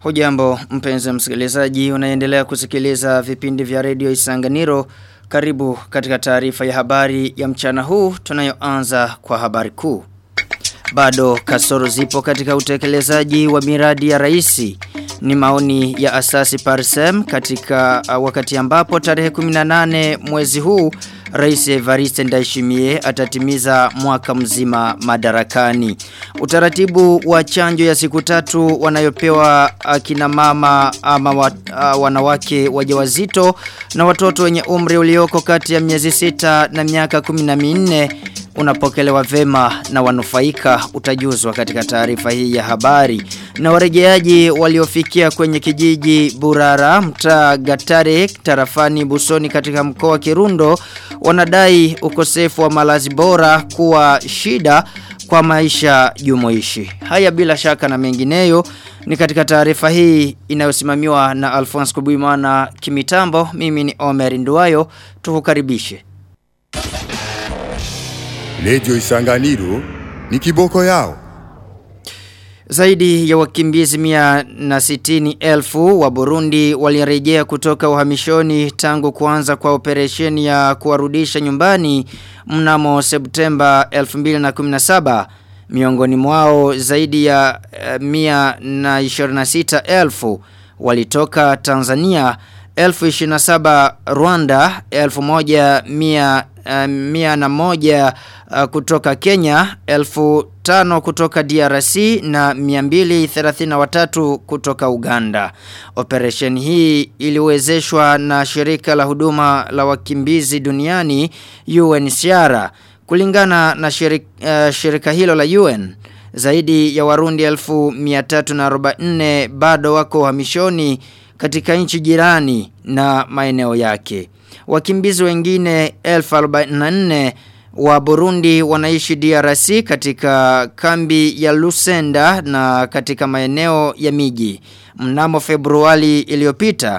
Hujambo mpenzi msikilizaji unaendelea kusikiliza vipindi vya redio Isanganiro karibu katika taarifa ya habari ya mchana huu tunayoanza kwa habari kuu. Bado kasoro zipo katika utekelezaji wa miradi ya raisi ni maoni ya asasi Parsem katika uh, wakati ambapo tarehe 18 mwezi huu Rais Evariste Ndayishimiye atatimiza mwaka mzima madarakani. Utaratibu wa chanjo ya siku tatu wanayopewa akina mama ama wa, uh, wanawake wajawazito na watoto wenye umri ulioko kati ya miezi sita na miaka 14 unapokelewa vema na wanufaika utajuzwa katika taarifa hii ya habari. Na warejeaji waliofikia kwenye kijiji Burara, mtaa Gatare, tarafani Busoni katika mkoa wa Kirundo wanadai ukosefu wa malazi bora kuwa shida kwa maisha jumuishi. Haya bila shaka na mengineyo ni katika taarifa hii inayosimamiwa na Alphonse Kubuimana kimitambo. Mimi ni Omer Nduwayo, tukukaribishe. Lejo Isanganiro ni kiboko yao. Zaidi ya wakimbizi mia na sitini elfu wa Burundi walirejea kutoka uhamishoni tangu kuanza kwa operesheni ya kuwarudisha nyumbani mnamo Septemba 2017. Miongoni mwao zaidi ya uh, mia na 26 elfu walitoka Tanzania elfu 27 Rwanda elfu moja mia uh, mia na moja uh, kutoka Kenya elfu tano kutoka DRC na miambili thelathina watatu kutoka Uganda. Operation hii iliwezeshwa na shirika la huduma la wakimbizi duniani UNHCR. Kulingana na shirika, uh, shirika hilo la UN, zaidi ya warundi elfu miatatu na nne bado wako hamishoni katika nchi jirani na maeneo yake. Wakimbizi wengine 1044 wa Burundi wanaishi DRC katika kambi ya Lusenda na katika maeneo ya miji. Mnamo Februari iliyopita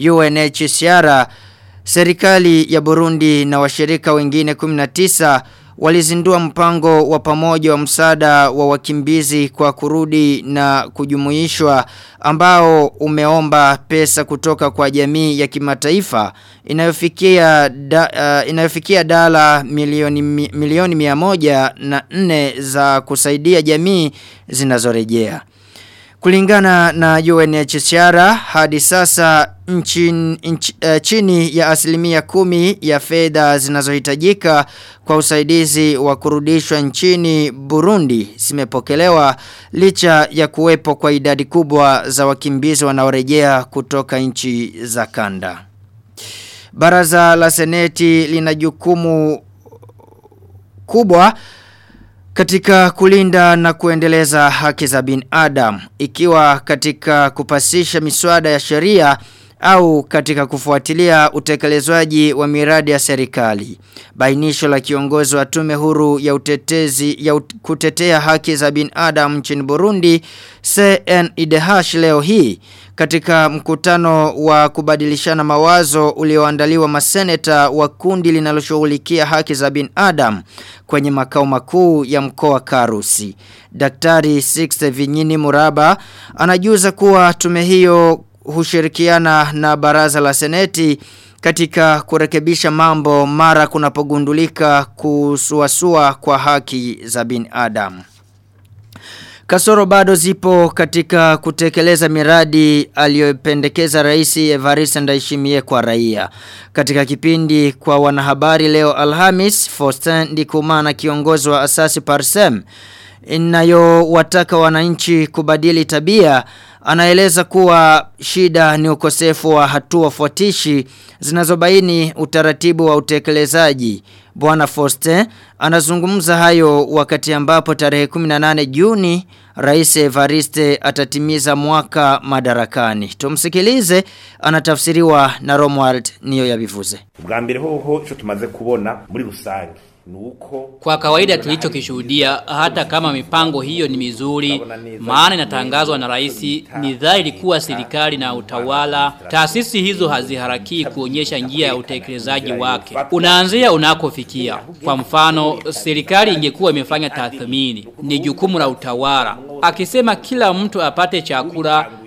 UNHCR serikali ya Burundi na washirika wengine 19 walizindua mpango wa pamoja wa msaada wa wakimbizi kwa kurudi na kujumuishwa ambao umeomba pesa kutoka kwa jamii ya kimataifa inayofikia da, uh, inayofikia dala milioni milioni mia moja na nne za kusaidia jamii zinazorejea. Kulingana na UNHCR hadi sasa nchini, nch, uh, chini ya asilimia kumi ya fedha zinazohitajika kwa usaidizi wa kurudishwa nchini Burundi zimepokelewa licha ya kuwepo kwa idadi kubwa za wakimbizi wanaorejea kutoka nchi za kanda. Baraza la Seneti lina jukumu kubwa katika kulinda na kuendeleza haki za binadamu ikiwa katika kupasisha miswada ya sheria au katika kufuatilia utekelezwaji wa miradi ya serikali. Bainisho la kiongozi wa tume huru ya utetezi ya ut kutetea haki za binadamu nchini Burundi CNIDH leo hii katika mkutano wa kubadilishana mawazo ulioandaliwa maseneta wa kundi linaloshughulikia haki za binadamu kwenye makao makuu ya mkoa Karusi. Daktari Sixte Vinyini Muraba anajuza kuwa tume hiyo hushirikiana na baraza la seneti katika kurekebisha mambo mara kunapogundulika kusuasua kwa haki za binadamu. Kasoro bado zipo katika kutekeleza miradi aliyopendekeza rais Evariste Ndayishimiye kwa raia. Katika kipindi kwa wanahabari leo Alhamis, Faustin Ndikumana kiongozi wa asasi Parsem inayowataka wananchi kubadili tabia anaeleza kuwa shida ni ukosefu wa hatua fuatishi zinazobaini utaratibu wa utekelezaji. Bwana Foster anazungumza hayo wakati ambapo tarehe 18 Juni Rais Evariste atatimiza mwaka madarakani. Tumsikilize anatafsiriwa na Romwald niyo yabivuze. Bwa mbere hoho ico tumaze kubona muri rusange nuko Kwa kawaida tulichokishuhudia hata kama mipango hiyo ni mizuri maana inatangazwa na rais ni dhahiri kuwa serikali na utawala taasisi hizo haziharakii kuonyesha njia ya utekelezaji wake unaanzia unakofikia kwa mfano serikali ingekuwa imefanya tathmini ni jukumu la utawala akisema kila mtu apate chakula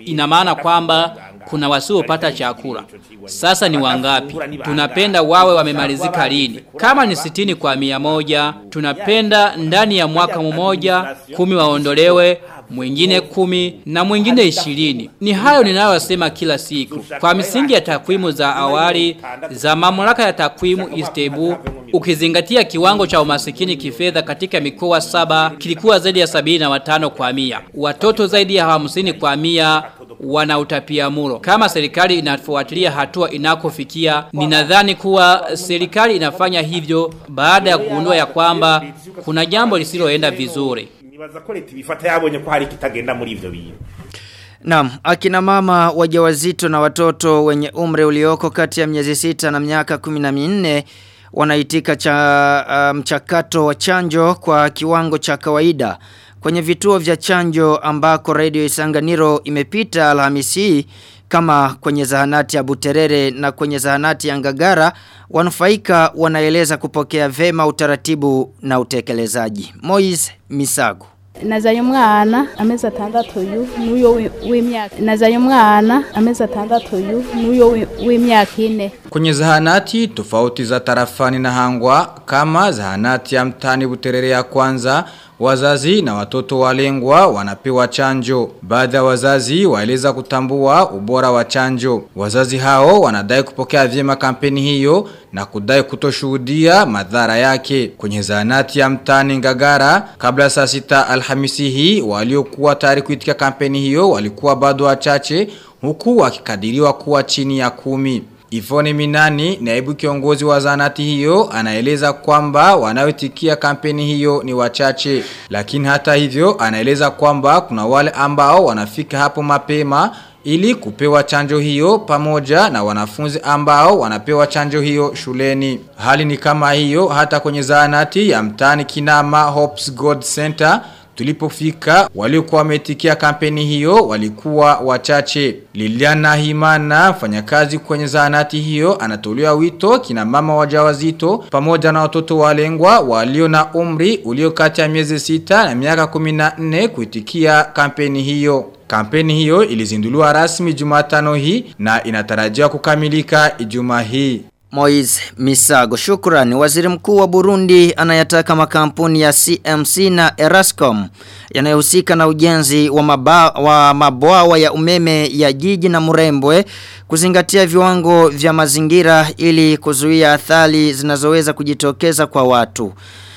ina maana kwamba kuna wasiopata chakula. Sasa ni wangapi? Tunapenda wawe wamemalizika lini? Kama ni sitini kwa mia moja, tunapenda ndani ya mwaka mmoja, kumi waondolewe, mwingine kumi na mwingine ishirini. Ni hayo ninayosema kila siku. Kwa misingi ya takwimu za awali za mamlaka ya takwimu Istebu, ukizingatia kiwango cha umasikini kifedha katika mikoa saba kilikuwa zaidi ya sabini na watano kwa mia. Watoto zaidi ya hamsini kwa mia wana utapia muro. Kama serikali inafuatilia hatua inakofikia, ninadhani kuwa serikali inafanya hivyo baada ya kugundua ya kwamba kuna jambo lisiloenda vizuri. nibaza ko leta ibifata yabonye ko hari kitagenda muri ivyo bintu Naam, akina mama wajawazito na watoto wenye umri ulioko kati ya miezi sita na miaka kumi na minne wanaitika cha uh, mchakato wa chanjo kwa kiwango cha kawaida kwenye vituo vya chanjo ambako Radio Isanganiro imepita Alhamisi hii kama kwenye zahanati ya Buterere na kwenye zahanati ya Ngagara wanufaika wanaeleza kupokea vema utaratibu na utekelezaji. Moise Misago nazaye umwana amezi atandatu uyu n'uyo wi- w'imyaka nazaye umwana amezi atandatu uyu n'uyo wi- w'imyaka ine Kwenye zahanati tofauti za tarafani na hangwa kama zahanati ya mtani buterere ya kwanza wazazi na watoto walengwa wanapewa chanjo. Baadhi ya wazazi waeleza kutambua ubora wa chanjo. Wazazi hao wanadai kupokea vyema kampeni hiyo na kudai kutoshuhudia madhara yake. Kwenye zahanati ya mtani ngagara kabla ya saa sita alhamisi hii waliokuwa tayari kuitika kampeni hiyo walikuwa bado wachache huku wakikadiriwa kuwa chini ya kumi. Ivone Minani, naibu kiongozi wa zanati hiyo, anaeleza kwamba wanaoitikia kampeni hiyo ni wachache. Lakini hata hivyo, anaeleza kwamba kuna wale ambao wanafika hapo mapema ili kupewa chanjo hiyo pamoja na wanafunzi ambao wanapewa chanjo hiyo shuleni. Hali ni kama hiyo hata kwenye zahanati ya mtani Kinama Hopes God Center Tulipofika waliokuwa wametikia kampeni hiyo walikuwa wachache. Liliana Himana mfanyakazi kwenye zahanati hiyo anatolea wito kina mama wajawazito pamoja na watoto walengwa walio na umri ulio kati ya miezi sita na miaka 14 kuitikia kampeni hiyo. Kampeni hiyo ilizinduliwa rasmi Jumatano hii na inatarajiwa kukamilika Ijumaa hii. Moise Misago shukrani waziri mkuu wa Burundi anayataka makampuni ya CMC na Erascom yanayohusika na ujenzi wa, maba, wa mabwawa ya umeme ya jiji na Murembwe kuzingatia viwango vya mazingira ili kuzuia athari zinazoweza kujitokeza kwa watu.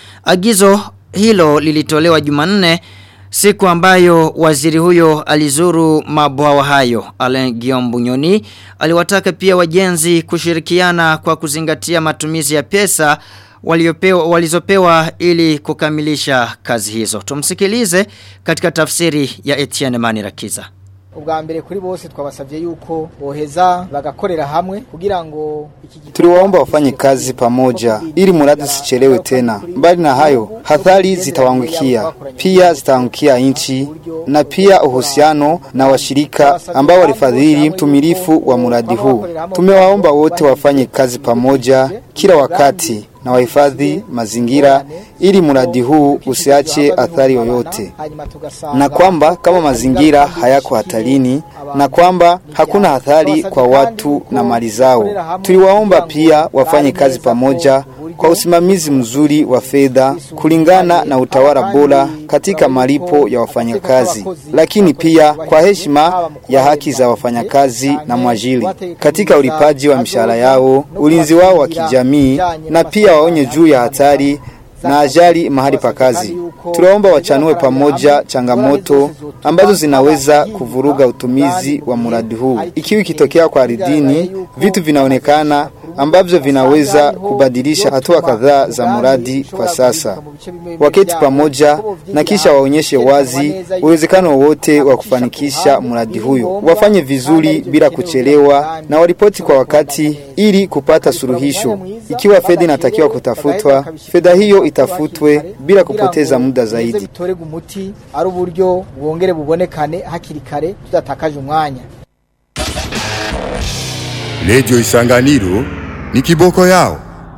Agizo hilo lilitolewa Jumanne Siku ambayo waziri huyo alizuru mabwawa hayo, Alain Guillaume Bunyoni, aliwataka pia wajenzi kushirikiana kwa kuzingatia matumizi ya pesa waliopewa, walizopewa ili kukamilisha kazi hizo. Tumsikilize katika tafsiri ya Etienne Manirakiza. ubwa mbere kuri bose twabasabye yuko boheza bagakorera hamwe kugira ngo iki Tuliwaomba wafanye kazi pamoja ili mradi usichelewe tena. Mbali na hayo, hadhari zitawangukia pia zitaangukia nchi na pia uhusiano na washirika ambao walifadhili mtumilifu wa mradi huu. Tumewaomba wote wafanye kazi pamoja kila wakati na wahifadhi mazingira ili mradi huu usiache athari yoyote, na kwamba kama mazingira hayako hatarini, na kwamba hakuna athari kwa watu na mali zao. Tuliwaomba pia wafanye kazi pamoja kwa usimamizi mzuri wa fedha kulingana na utawala bora katika malipo ya wafanyakazi, lakini pia kwa heshima ya haki za wafanyakazi na mwajiri katika ulipaji wa mishahara yao, ulinzi wao wa kijamii, na pia waonye juu ya hatari na ajali mahali pa kazi. Tunaomba wachanue pamoja changamoto ambazo zinaweza kuvuruga utumizi wa mradi huu. Ikiwa ikitokea kwa ardhini, vitu vinaonekana ambavyo vinaweza kubadilisha hatua kadhaa za mradi kwa sasa. Waketi pamoja na kisha waonyeshe wazi uwezekano wote wa kufanikisha mradi huyo. Wafanye vizuri bila kuchelewa na waripoti kwa wakati ili kupata suluhisho. Ikiwa fedha inatakiwa kutafutwa, fedha hiyo itafutwe bila kupoteza muda zaidi. bitorega umuti ari uburyo bwongere bubonekane hakiri kare tudatakaje umwanya Radio Isanganiro ni kiboko yao.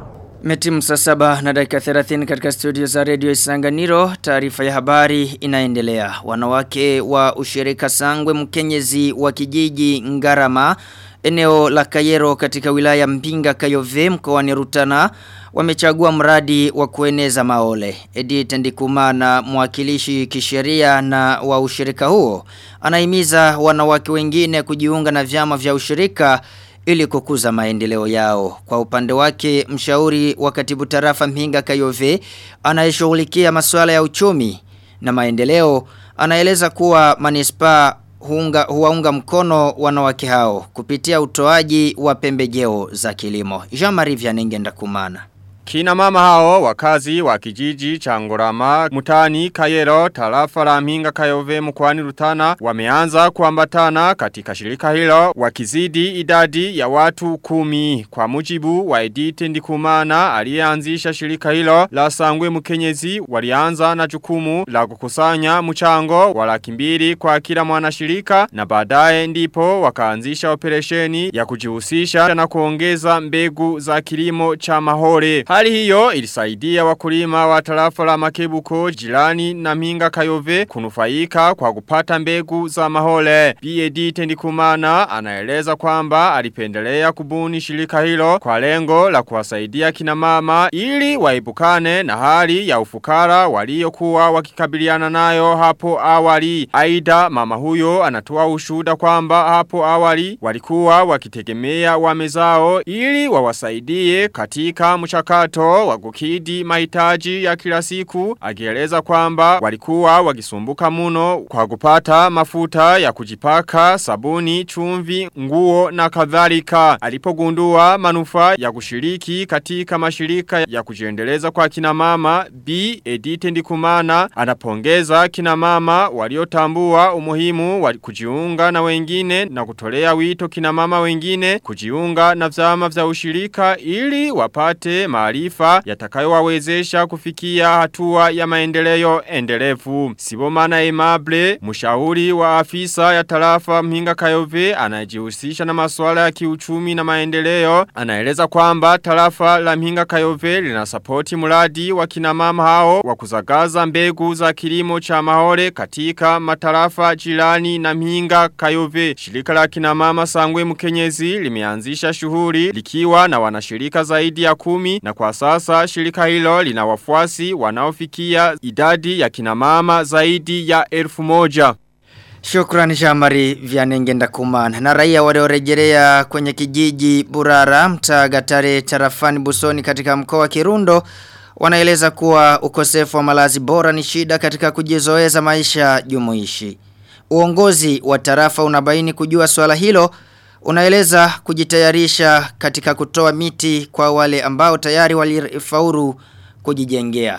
Metimu saa saba na dakika 30 katika studio za Radio Isanganiro, taarifa ya habari inaendelea. Wanawake wa ushirika Sangwe Mkenyezi wa kijiji Ngarama, eneo la Kayero katika wilaya Mpinga Kayove mkoani Rutana, wamechagua mradi wa kueneza maole. Edith Ndikumana mwakilishi kisheria na wa ushirika huo, anahimiza wanawake wengine kujiunga na vyama vya ushirika ili kukuza maendeleo yao. Kwa upande wake, mshauri wa katibu tarafa Mpinga Kayove anayeshughulikia masuala ya uchumi na maendeleo anaeleza kuwa manispaa huunga, huwaunga mkono wanawake hao kupitia utoaji wa pembejeo za kilimo. Jean-Marie Vianengenda kumana. Kina mama hao wakazi wa kijiji cha Ngorama mutani Kayero tarafa la Mpinga Kayove mkoani Rutana wameanza kuambatana katika shirika hilo wakizidi idadi ya watu kumi kwa mujibu wa Edith Ndikumana aliyeanzisha shirika hilo la Sangwe Mkenyezi walianza na jukumu la kukusanya mchango wa laki mbili kwa kila mwanashirika na baadaye ndipo wakaanzisha operesheni ya kujihusisha na kuongeza mbegu za kilimo cha mahore Hali hiyo ilisaidia wakulima wa tarafa la makebuko jirani na minga kayove kunufaika kwa kupata mbegu za mahole. B.A.D. Tendikumana anaeleza kwamba alipendelea kubuni shirika hilo kwa lengo la kuwasaidia kina mama ili waibukane na hali ya ufukara waliokuwa wakikabiliana nayo hapo awali. Aida mama huyo anatoa ushuda kwamba hapo awali walikuwa wakitegemea wamezao ili wawasaidie katika mchakato mchakato wa kukidi mahitaji ya kila siku akieleza kwamba walikuwa wakisumbuka muno kwa kupata mafuta ya kujipaka sabuni chumvi nguo na kadhalika alipogundua manufaa ya kushiriki katika mashirika ya kujiendeleza kwa kina mama B Edith Ndikumana anapongeza kina mama waliotambua umuhimu wa kujiunga na wengine na kutolea wito kina mama wengine kujiunga na vyama vya ushirika ili wapate maarifa yatakayowawezesha kufikia hatua ya maendeleo endelevu. Sibomana Emable, mshauri wa afisa ya tarafa Mhinga Kayove anajihusisha na masuala ya kiuchumi na maendeleo, anaeleza kwamba tarafa la Mhinga Kayove linasapoti mradi wa kina mama hao wa kuzagaza mbegu za kilimo cha mahore katika matarafa jirani na Mhinga Kayove. Shirika la kina mama Sangwe Mkenyezi limeanzisha shughuli likiwa na wanashirika zaidi ya kumi na kwa sasa shirika hilo lina wafuasi wanaofikia idadi ya kinamama zaidi ya elfu moja. Shukrani Shamari Vianengenda Kumana. Na raia waliorejelea kwenye kijiji Burara mtaa Gatare tarafani Busoni katika mkoa wa Kirundo wanaeleza kuwa ukosefu wa malazi bora ni shida katika kujizoeza maisha jumuishi. Uongozi wa tarafa unabaini kujua swala hilo unaeleza kujitayarisha katika kutoa miti kwa wale ambao tayari walifaulu kujijengea.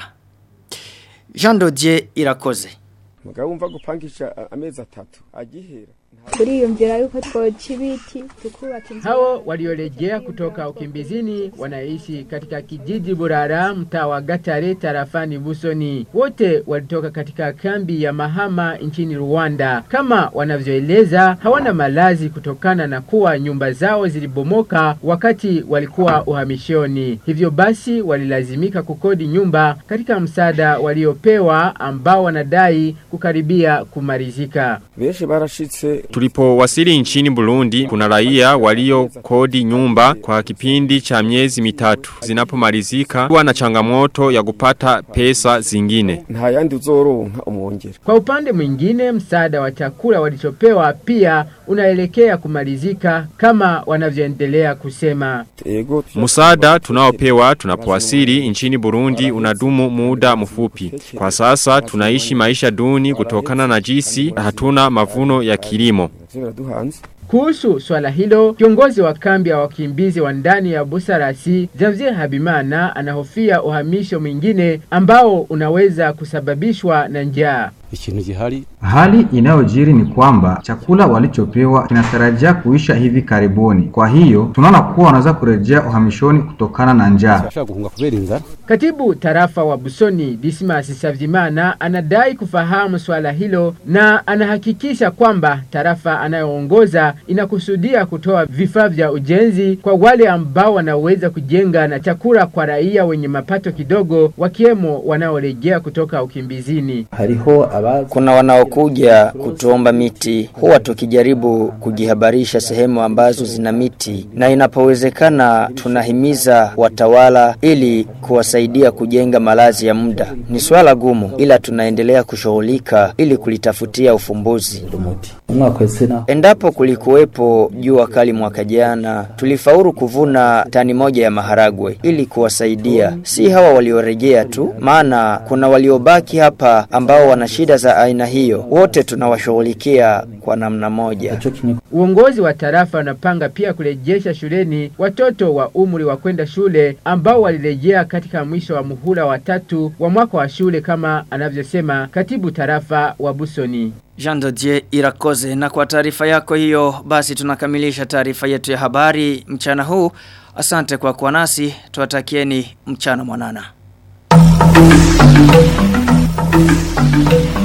Jean Dodier Irakoze. Mugabo umva gupangisha amezi atatu agihera turiyumvira yuko twoca ibiti tukubaka inzu Hao waliorejea kutoka ukimbizini wanaishi katika kijiji Burara mtaa wa Gatare tarafani Busoni. Wote walitoka katika kambi ya Mahama nchini Rwanda. Kama wanavyoeleza hawana malazi kutokana na kuwa nyumba zao zilibomoka wakati walikuwa uhamishoni. Hivyo basi walilazimika kukodi nyumba katika msaada waliopewa ambao wanadai kukaribia kumalizika. benshi barashitse Tulipowasili nchini Burundi kuna raia walio kodi nyumba kwa kipindi cha miezi mitatu. Zinapomalizika kuwa na changamoto ya kupata pesa zingine. nta yandi uzoronka umwongera Kwa upande mwingine, msaada wa chakula walichopewa pia unaelekea kumalizika kama wanavyoendelea kusema. ego Musada tunaopewa tunapowasili nchini Burundi unadumu muda mfupi. Kwa sasa tunaishi maisha duni kutokana na jinsi hatuna mavuno ya kilimo. biraduhanze Kuhusu swala hilo, kiongozi wa kambi ya wakimbizi wa ndani ya Busarasi, Janvier Habimana, anahofia uhamisho mwingine ambao unaweza kusababishwa na njaa. ikintu gihari Hali inayojiri ni kwamba chakula walichopewa kinatarajia kuisha hivi karibuni. Kwa hiyo tunaona kuwa wanaweza kurejea uhamishoni kutokana na njaa. bashaka guhunga kubera inzara Katibu tarafa wa Busoni Dismas Savyimana anadai kufahamu swala hilo na anahakikisha kwamba tarafa anayoongoza inakusudia kutoa vifaa vya ujenzi kwa wale ambao wanaweza kujenga na chakula kwa raia wenye mapato kidogo wakiwemo wanaorejea kutoka ukimbizini. Kuna wanaokuja kutuomba miti, huwa tukijaribu kujihabarisha sehemu ambazo zina miti, na inapowezekana tunahimiza watawala ili kuwasaidia kujenga malazi ya muda. Ni swala gumu, ila tunaendelea kushughulika ili kulitafutia ufumbuzi. Endapo kulikuwepo jua kali mwaka jana, tulifaulu kuvuna tani moja ya maharagwe ili kuwasaidia, si hawa waliorejea tu, maana kuna waliobaki hapa ambao wana shida za aina hiyo. Wote tunawashughulikia kwa namna moja. Uongozi wa tarafa unapanga pia kurejesha shuleni watoto wa umri wa kwenda shule ambao walirejea katika mwisho wa muhula wa tatu wa mwaka wa shule kama anavyosema katibu tarafa wa Busoni. Jean Dodier Irakoze na kwa taarifa yako hiyo basi tunakamilisha taarifa yetu ya habari mchana huu. Asante kwa kuwa nasi, tuwatakieni mchana mwanana.